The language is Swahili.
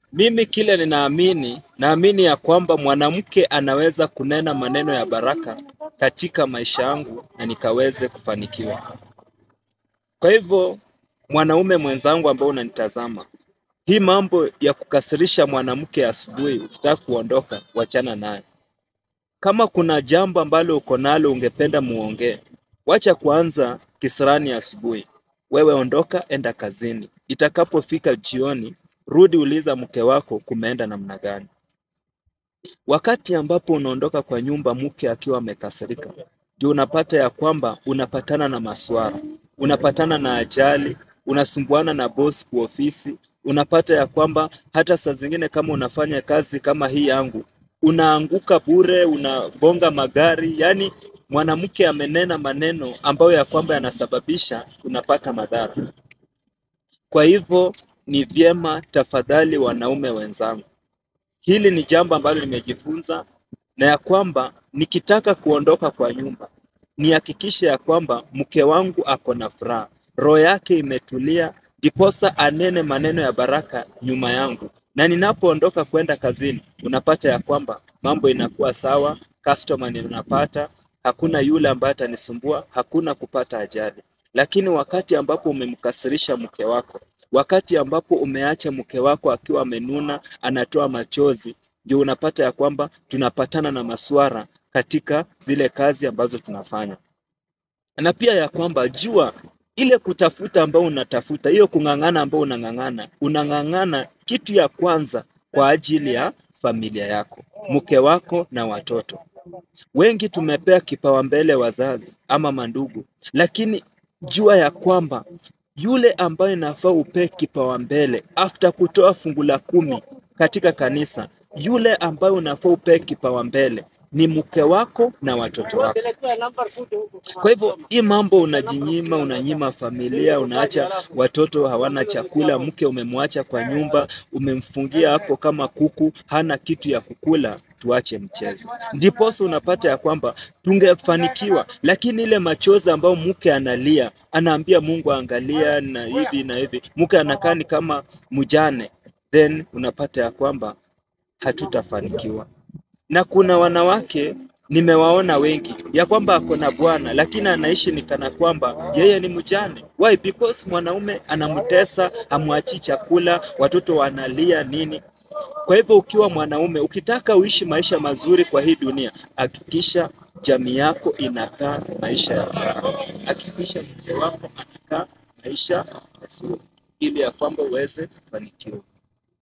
Mimi kile ninaamini, naamini ya kwamba mwanamke anaweza kunena maneno ya baraka katika maisha yangu na nikaweze kufanikiwa. Kwa hivyo, mwanaume mwenzangu ambao unanitazama, hii mambo ya kukasirisha mwanamke asubuhi ukitaka kuondoka, wachana naye. Kama kuna jambo ambalo uko nalo ungependa muongee, wacha kuanza kisirani asubuhi. Wewe ondoka, enda kazini. Itakapofika jioni, rudi uliza mke wako kumeenda namna gani. Wakati ambapo unaondoka kwa nyumba mke akiwa amekasirika, ndio unapata ya kwamba unapatana na maswara, unapatana na ajali, unasumbuana na boss kwa ofisi, unapata ya kwamba hata saa zingine kama unafanya kazi kama hii yangu, unaanguka bure, unagonga magari. Yani mwanamke amenena maneno ambayo ya kwamba yanasababisha unapata madhara. Kwa hivyo ni vyema tafadhali, wanaume wenzangu, hili ni jambo ambalo nimejifunza na ya kwamba nikitaka kuondoka kwa nyumba nihakikishe ya kwamba mke wangu ako na furaha, roho yake imetulia, ndiposa anene maneno ya baraka nyuma yangu, na ninapoondoka kwenda kazini, unapata ya kwamba mambo inakuwa sawa, customer ninapata, hakuna yule ambaye atanisumbua, hakuna kupata ajali. Lakini wakati ambapo umemkasirisha mke wako, wakati ambapo umeacha mke wako akiwa amenuna, anatoa machozi, ndio unapata ya kwamba tunapatana na maswara katika zile kazi ambazo tunafanya, na pia ya kwamba jua ile kutafuta ambao unatafuta, hiyo kung'ang'ana ambao unang'ang'ana, unang'ang'ana kitu ya kwanza kwa ajili ya familia yako, mke wako na watoto. Wengi tumepea kipaumbele wazazi ama mandugu, lakini jua ya kwamba yule ambaye inafaa upee kipaumbele after kutoa fungu la kumi katika kanisa, yule ambaye unafaa upee kipaumbele ni mke wako na watoto wako. Kwa hivyo hii mambo unajinyima, unanyima familia, unaacha watoto hawana chakula, mke umemwacha kwa nyumba, umemfungia hapo kama kuku, hana kitu ya kukula. Tuache mchezo, ndiposa unapata ya kwamba tungefanikiwa, lakini ile machozi ambayo mke analia, anaambia Mungu angalia na hivi na hivi, mke anakaa ni kama mjane, then unapata ya kwamba hatutafanikiwa na kuna wanawake nimewaona wengi ya kwamba ako na bwana lakini anaishi ni kana kwamba yeye ni mjane. Why? Because mwanaume anamtesa, hamwachii chakula, watoto wanalia nini. Kwa hivyo ukiwa mwanaume ukitaka uishi maisha mazuri kwa hii dunia, hakikisha jamii yako inakaa maisha ya furaha, hakikisha mke wako anakaa maisha mazuri, ili ya kwamba uweze kufanikiwa.